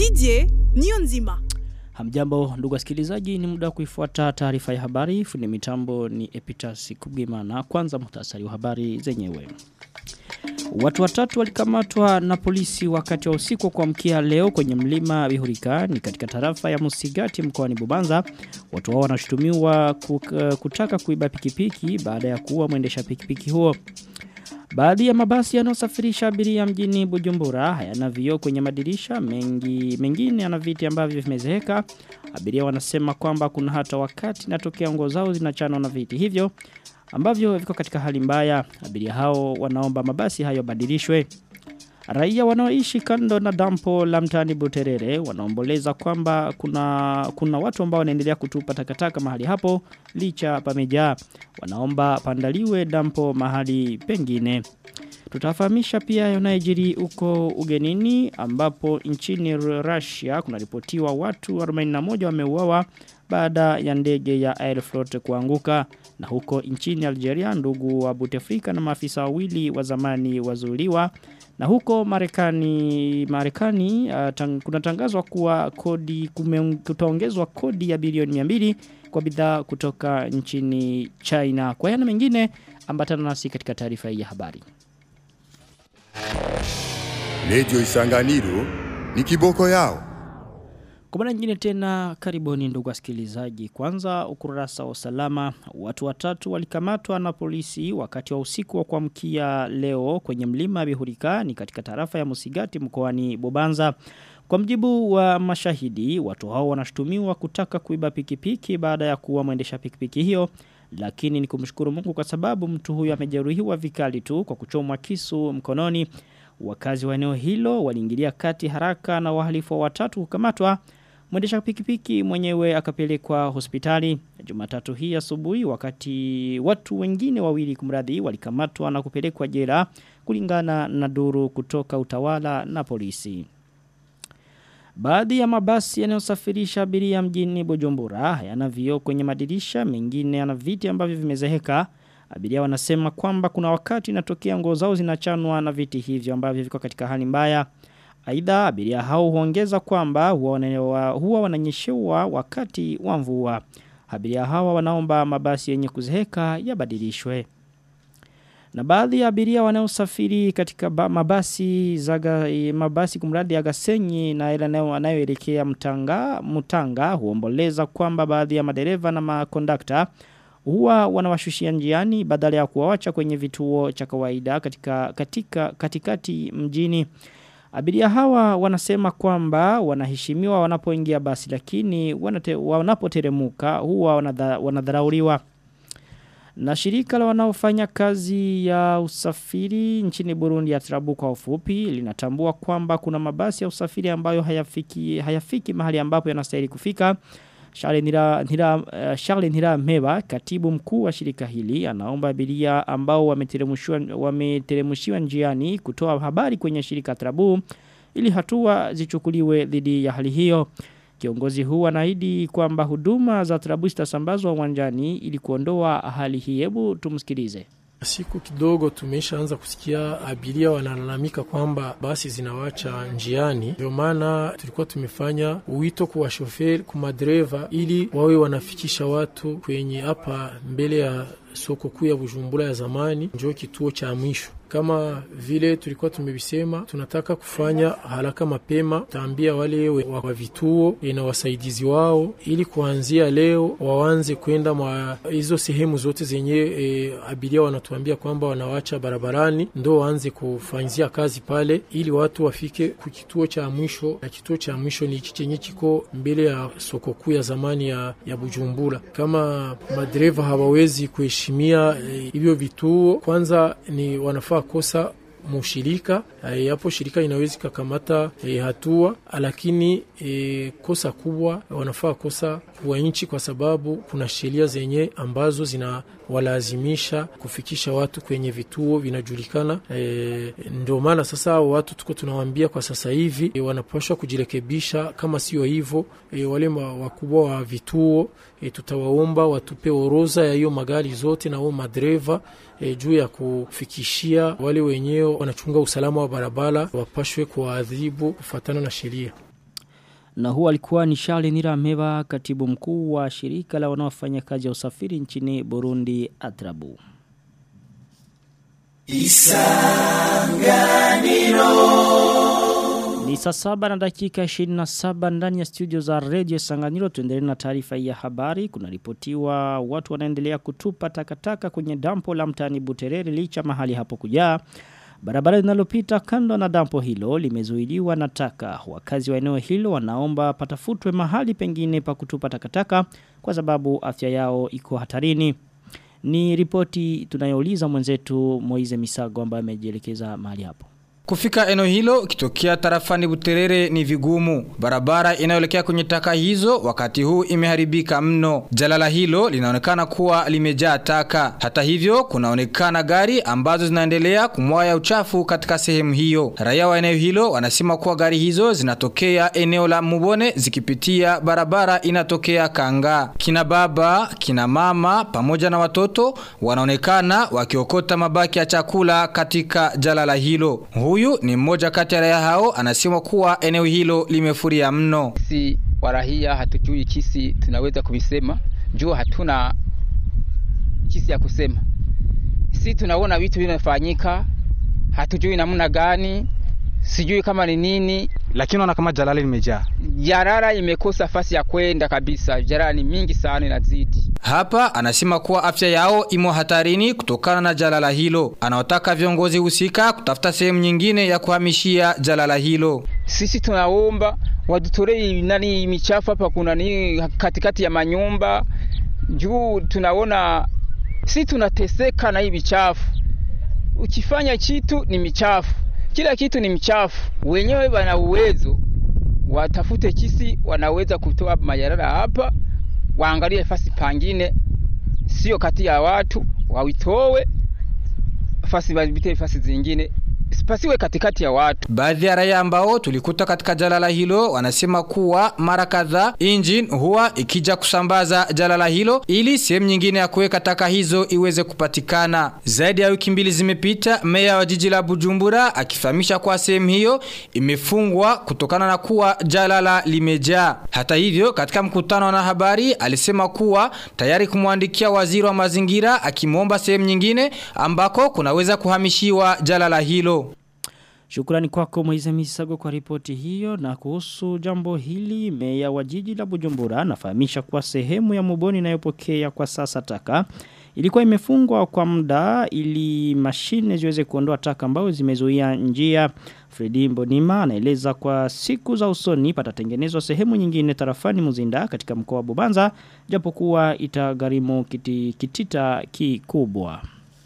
Didier Niyonzima. Hamjambo ndugu wasikilizaji, ni muda wa kuifuata taarifa ya habari. Fundi mitambo ni Epitas Kubimana. Kwanza muhtasari wa habari zenyewe. Watu watatu walikamatwa na polisi wakati wa usiku kwa mkia leo kwenye mlima Bihurika ni katika tarafa ya Musigati mkoani Bubanza. Watu hao wanashutumiwa kutaka kuiba pikipiki baada ya kuua mwendesha pikipiki huo. Baadhi ya mabasi yanayosafirisha abiria mjini Bujumbura hayana vioo kwenye madirisha mengi mengine yana viti ambavyo vimezeeka. Abiria wanasema kwamba kuna hata wakati natokea nguo zao zinachanwa na viti hivyo ambavyo viko katika hali mbaya. Abiria hao wanaomba mabasi hayo badilishwe. Raia wanaoishi kando na dampo la mtani Buterere wanaomboleza kwamba kuna kuna watu ambao wanaendelea kutupa takataka mahali hapo licha pamejaa. Wanaomba pandaliwe dampo mahali pengine. Tutafahamisha pia yanayojiri huko ugenini ambapo nchini Russia kunaripotiwa watu 41 wameuawa baada ya ndege ya Aeroflot kuanguka na huko nchini Algeria ndugu wa Bouteflika na maafisa wawili wa zamani wazuliwa na huko Marekani Marekani uh, tang, kunatangazwa kuwa kodi kutaongezwa kodi ya bilioni 200 kwa bidhaa kutoka nchini China. Kwa yana mengine ambatana nasi katika taarifa hii ya habari. Radio Isanganiro ni kiboko yao. Kwa mara nyingine tena karibuni ndugu wasikilizaji. Kwanza ukurasa wa usalama watu watatu walikamatwa na polisi wakati wa usiku wa kuamkia leo kwenye mlima Bihurika ni katika tarafa ya Musigati mkoani Bobanza. Kwa mjibu wa mashahidi watu hao wanashutumiwa kutaka kuiba pikipiki baada ya kuwa mwendesha pikipiki hiyo lakini ni kumshukuru Mungu kwa sababu mtu huyo amejeruhiwa vikali tu kwa kuchomwa kisu mkononi. Wakazi wa eneo hilo waliingilia kati haraka na wahalifu watatu kukamatwa. Mwendesha pikipiki mwenyewe akapelekwa hospitali. Jumatatu hii asubuhi wakati watu wengine wawili kumradhi walikamatwa na kupelekwa jela kulingana na duru kutoka utawala na polisi. Baadhi ya mabasi yanayosafirisha abiria mjini Bujumbura yana vioo kwenye madirisha, mengine yana viti ambavyo vimezeheka. Abiria wanasema kwamba kuna wakati inatokea nguo zao zinachanwa na viti hivyo ambavyo viko katika hali mbaya. Aidha abiria hao huongeza kwamba huwa, huwa wananyeshewa wakati wa mvua. Abiria hawa wanaomba mabasi yenye kuzeheka yabadilishwe. Na baadhi ya abiria wanaosafiri katika mabasi zaga mabasi kumradi ya Gasenyi na ile anayoelekea Mtanga Mutanga huomboleza kwamba baadhi ya madereva na makondakta huwa wanawashushia njiani badala ya kuwawacha kwenye vituo cha kawaida katika katika katikati mjini. Abiria hawa wanasema kwamba wanaheshimiwa wanapoingia basi lakini wanapoteremuka huwa wanadharauliwa. Na shirika la wanaofanya kazi ya usafiri nchini Burundi ya Trabu kwa ufupi linatambua kwamba kuna mabasi ya usafiri ambayo hayafiki hayafiki mahali ambapo yanastahili kufika. Charles Nira, Nira, uh, Charles Nira Meba, katibu mkuu wa shirika hili, anaomba abiria ambao wameteremushiwa njiani kutoa habari kwenye shirika Trabu ili hatua zichukuliwe dhidi ya hali hiyo. Kiongozi huu anaahidi kwamba huduma za Trabu zitasambazwa uwanjani ili kuondoa hali hii. Hebu tumsikilize. Siku kidogo tumeshaanza kusikia abiria wanalalamika kwamba basi zinawacha njiani. Ndio maana tulikuwa tumefanya wito kwa shoferi, kwa madereva ili wawe wanafikisha watu kwenye hapa mbele ya soko kuu ya Bujumbura ya zamani, ndio kituo cha mwisho kama vile tulikuwa tumevisema, tunataka kufanya haraka mapema. Taambia wale wa vituo na wasaidizi wao, ili kuanzia leo waanze kwenda mwa hizo sehemu zote zenye e, abiria wanatuambia kwamba wanawacha barabarani, ndo waanze kufanyia kazi pale, ili watu wafike ku kituo cha mwisho, na kituo cha mwisho ni chenye kiko mbele ya soko kuu ya zamani ya, ya Bujumbura. Kama madereva hawawezi kuheshimia hivyo e, vituo, kwanza ni wanafaa kosa mushirika hapo, shirika inaweza kakamata e, hatua, lakini e, kosa kubwa wanafaa kosa kwa nchi, kwa sababu kuna sheria zenye ambazo zinawalazimisha kufikisha watu kwenye vituo vinajulikana. E, ndio maana sasa watu tuko tunawaambia kwa sasa hivi e, wanapaswa kujirekebisha. Kama sio hivyo e, wale wakubwa wa vituo e, tutawaomba watupe orodha ya hiyo magari zote na wao madereva e, juu ya kufikishia wale wenyewe wanachunga usalama wa barabara wapashwe kuadhibu kufuatana na sheria. Na huo alikuwa ni Charles Nirameba katibu mkuu wa shirika la wanaofanya kazi ya usafiri nchini Burundi Atrabu. Ni saa saba na dakika 27 ndani ya studio za Radio Sanganiro tuendelee na taarifa ya habari. Kuna ripotiwa watu wanaendelea kutupa takataka kwenye dampo la mtaani Buterere licha mahali hapo kujaa. Barabara linalopita kando na dampo hilo limezuiliwa na taka. Wakazi wa eneo hilo wanaomba patafutwe mahali pengine pa kutupa takataka kwa sababu afya yao iko hatarini. Ni ripoti tunayouliza mwenzetu Moize Misago ambaye amejielekeza mahali hapo. Kufika eneo hilo kitokea tarafani Buterere ni vigumu. Barabara inayoelekea kwenye taka hizo wakati huu imeharibika mno. Jalala hilo linaonekana kuwa limejaa taka. Hata hivyo kunaonekana gari ambazo zinaendelea kumwaya uchafu katika sehemu hiyo. Raia wa eneo hilo wanasema kuwa gari hizo zinatokea eneo la Mubone zikipitia barabara inatokea Kanga. Kina baba, kina mama pamoja na watoto wanaonekana wakiokota mabaki ya chakula katika jalala hilo. Huyu ni mmoja kati ya raia hao anasema kuwa eneo hilo limefuria mno. Si warahia hatujui kisi tunaweza kuvisema. Juu hatuna kisi ya kusema. Si tunaona vitu vinafanyika, hatujui namna gani, sijui kama ni nini. Lakini ona kama jalala limejaa. Jarara imekosa fasi ya kwenda kabisa. Jarara ni mingi sana inazidi. Hapa anasema kuwa afya yao imo hatarini kutokana na jalala hilo. Anaotaka viongozi husika kutafuta sehemu nyingine ya kuhamishia jalala hilo. Sisi tunaomba wadutorei nani michafu hapa kuna ni katikati ya manyumba. Juu tunaona si tunateseka na hii michafu. Ukifanya kitu ni michafu. Kila kitu ni mchafu. Wenyewe wana uwezo watafute kisi wanaweza kutoa majarara hapa waangalie fasi pangine sio kati ya watu wawitowe fasi wabite fasi zingine pasiwe katikati ya watu. Baadhi ya raia ambao tulikuta katika jalala hilo wanasema kuwa mara kadhaa engine huwa ikija kusambaza jalala hilo ili sehemu nyingine ya kuweka taka hizo iweze kupatikana. Zaidi ya wiki mbili zimepita, meya wa jiji la Bujumbura akifahamisha kuwa sehemu hiyo imefungwa kutokana na kuwa jalala limejaa. Hata hivyo, katika mkutano na habari alisema kuwa tayari kumwandikia waziri wa mazingira akimwomba sehemu nyingine ambako kunaweza kuhamishiwa jalala hilo. Shukrani kwako Moize Misago kwa ripoti hiyo na kuhusu jambo hili meya wa jiji la Bujumbura anafahamisha kuwa sehemu ya Muboni inayopokea kwa sasa taka ilikuwa imefungwa kwa muda ili mashine ziweze kuondoa taka ambazo zimezuia njia. Fredi Mbonima anaeleza kwa siku za usoni patatengenezwa sehemu nyingine tarafani Muzinda katika mkoa wa Bubanza japokuwa itagharimu kiti, kitita kikubwa.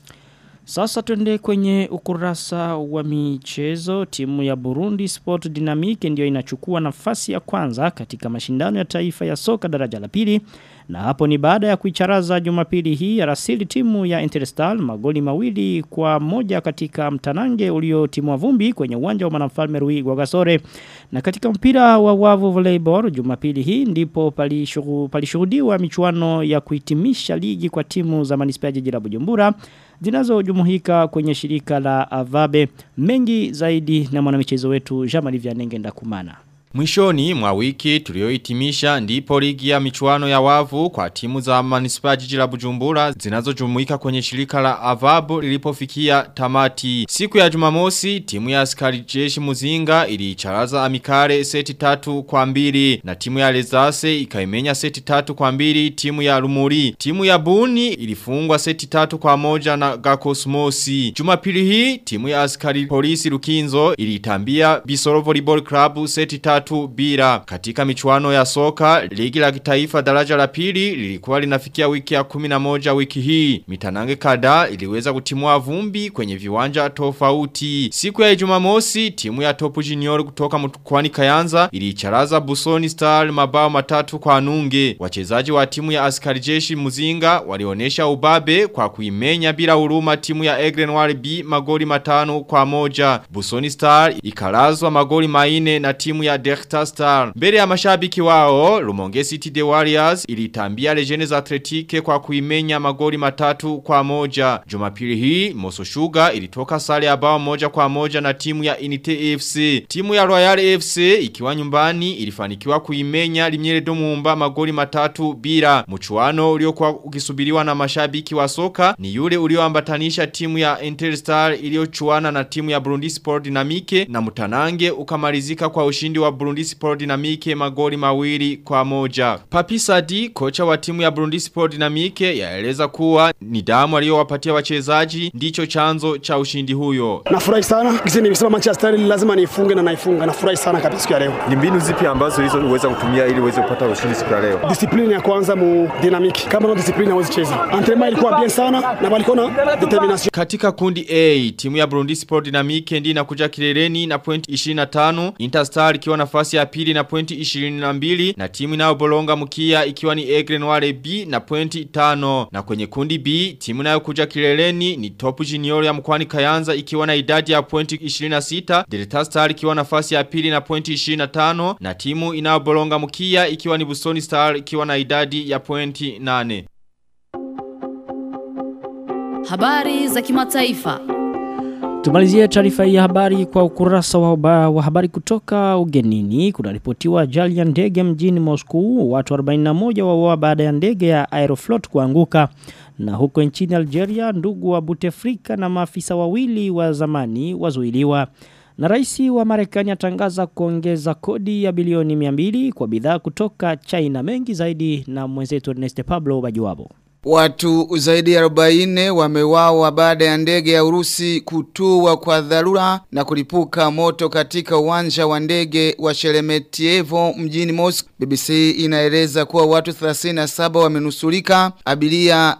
Sasa tuende kwenye ukurasa wa michezo timu ya Burundi Sport Dynamic ndio inachukua nafasi ya kwanza katika mashindano ya taifa ya soka daraja la pili na hapo ni baada ya kuicharaza Jumapili hii ya rasili timu ya Interstal magoli mawili kwa moja katika mtanange uliotimwa vumbi kwenye uwanja wa Mwanamfalme Rui Gwagasore na katika mpira wa wavu volleyball Jumapili hii ndipo palishuhudiwa michuano ya kuhitimisha ligi kwa timu za manispaa jiji la Bujumbura zinazojumuika kwenye shirika la Avabe mengi zaidi na mwanamichezo wetu Jamali Vyanenge Ndakumana. Mwishoni mwa wiki tuliohitimisha ndipo ligi ya michuano ya wavu kwa timu za manispaa jiji la Bujumbura zinazojumuika kwenye shirika la Avabu lilipofikia tamati. Siku ya Jumamosi timu ya askari jeshi Muzinga iliicharaza Amikare seti tatu kwa mbili na timu ya Lezase ikaimenya seti tatu kwa mbili timu ya Rumuri. Timu ya Buni ilifungwa seti tatu kwa moja na Gakosmosi. Jumapili hii timu ya askari polisi Lukinzo ilitambia Bisoro Volleyball Club seti tatu tatu bila. Katika michuano ya soka, ligi la kitaifa daraja la pili lilikuwa linafikia wiki ya 11 wiki hii. Mitanange kada iliweza kutimua vumbi kwenye viwanja tofauti. Siku ya Jumamosi, timu ya Topu Junior kutoka mkwani Kayanza ilicharaza Busoni Star mabao matatu kwa nunge. Wachezaji wa timu ya askari jeshi Muzinga walionesha ubabe kwa kuimenya bila huruma timu ya Egrenwari B magoli matano kwa moja. Busoni Star ikarazwa magoli maine na timu ya Delta Star. Mbele ya mashabiki wao, Rumonge City The Warriors ilitambia Legends Athletic kwa kuimenya magoli matatu kwa moja. Jumapili hii, Moso Sugar ilitoka sare ya bao moja kwa moja na timu ya Inite FC. Timu ya Royal FC ikiwa nyumbani ilifanikiwa kuimenya Limyele Domumba magoli matatu bila. Mchuano uliokuwa ukisubiriwa na mashabiki wa soka ni yule ulioambatanisha timu ya Interstar iliyochuana na timu ya Burundi Sport Dynamique na Mutanange ukamalizika kwa ushindi wa Burundi Sport Dynamique magoli mawili kwa moja. Papi Sadi, kocha wa timu ya Burundi Sport Dynamique yaeleza kuwa nidamu aliyowapatia wachezaji ndicho chanzo cha ushindi huyo. Nafurahi sana. Kisi nimesema Manchester lazima niifunge na naifunga. Nafurahi sana kabisa siku ya leo. Ni mbinu zipi ambazo hizo uweza kutumia ili uweze kupata ushindi siku ya leo? Discipline ya kwanza mu dynamic. Kama no discipline hawezi cheza. Entraînement ilikuwa bien sana na walikuwa na determination. Katika kundi A, timu ya Burundi Sport Dynamique ndi inakuja kileleni na pointi 25, Interstar ikiwa nafasi ya pili na pointi 22 na timu inayobolonga mkia ikiwa ni Aigle Noire B na pointi 5. Na kwenye kundi B, timu inayokuja kileleni ni Top Junior ya mkwani Kayanza ikiwa na idadi ya pointi 26, Delta Star ikiwa nafasi ya pili na pointi 25 na timu inayobolonga mkia ikiwa ni Busoni Star ikiwa na idadi ya pointi 8. Habari za kimataifa. Tumalizie taarifa hii ya habari kwa ukurasa wa, ba, wa habari kutoka ugenini. Kuna ripotiwa ajali ya ndege mjini Moscow. Watu 41 wauawa baada ya ndege ya Aeroflot kuanguka. Na huko nchini Algeria, ndugu wa Bouteflika na maafisa wawili wa zamani wazuiliwa. Na rais wa Marekani atangaza kuongeza kodi ya bilioni 200 kwa bidhaa kutoka China mengi zaidi na mwenzetu Ernest Pablo Bajuwabo. Watu zaidi ya 40 wamewawa baada ya ndege ya Urusi kutua kwa dharura na kulipuka moto katika uwanja wa ndege wa Sheremetyevo mjini Moscow. BBC inaeleza kuwa watu 37 wamenusurika, abiria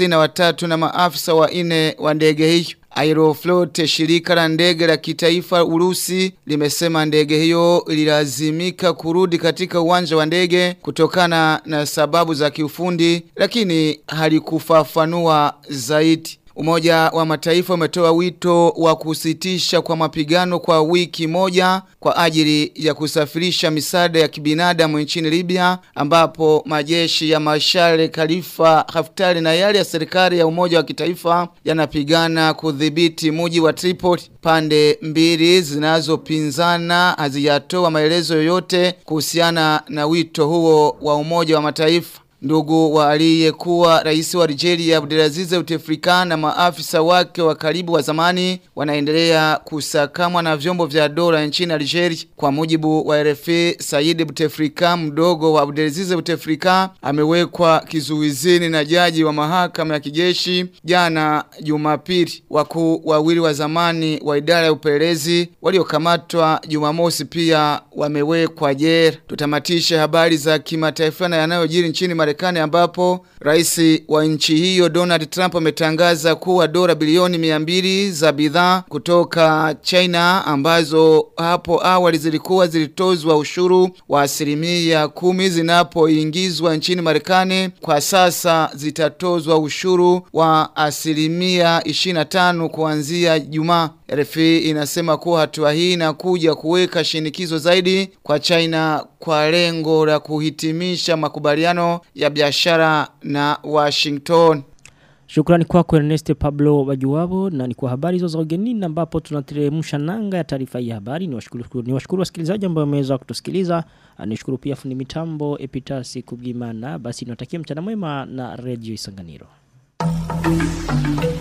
33 na maafisa wa ine wa ndege hiyo. Aeroflot shirika la ndege la kitaifa Urusi limesema ndege hiyo ililazimika kurudi katika uwanja wa ndege kutokana na sababu za kiufundi lakini halikufafanua zaidi. Umoja wa mataifa umetoa wito wa kusitisha kwa mapigano kwa wiki moja kwa ajili ya kusafirisha misaada ya kibinadamu nchini Libya ambapo majeshi ya Mashare Khalifa Haftar na yale ya serikali ya umoja wa kitaifa yanapigana kudhibiti muji wa Tripoli. Pande mbili zinazopinzana hazijatoa maelezo yoyote kuhusiana na wito huo wa umoja wa mataifa. Ndugu wa aliyekuwa rais wa Algeria Abdelaziz Bouteflika na maafisa wake wa karibu wa zamani wanaendelea kusakamwa na vyombo vya dola nchini Algeria. Kwa mujibu wa RFI, Said Bouteflika mdogo wa Abdelaziz Bouteflika amewekwa kizuizini na jaji wa mahakama ya kijeshi jana Jumapili. Wakuu wawili wa zamani wa idara ya upelelezi waliokamatwa Jumamosi pia wamewekwa jela. Tutamatisha habari za kimataifa na yanayojiri nchini Marekani ambapo rais wa nchi hiyo Donald Trump ametangaza kuwa dola bilioni 200 za bidhaa kutoka China ambazo hapo awali zilikuwa zilitozwa ushuru wa asilimia kumi zinapoingizwa nchini Marekani kwa sasa zitatozwa ushuru wa asilimia 25 kuanzia Jumaa. RFI inasema kuwa hatua hii inakuja kuweka shinikizo zaidi kwa China kwa lengo la kuhitimisha makubaliano ya biashara na Washington. Shukrani kwako Ernest Pablo Wajuwabo na ni kwa habari hizo za ugenini ambapo tunateremsha nanga ya taarifa hii ya habari. Ni washukuru ni washukuru wasikilizaji ambao wameweza kutusikiliza. Nishukuru pia fundi mitambo Epitasi Kubimana. Basi niwatakie mchana mwema na Radio Isanganiro.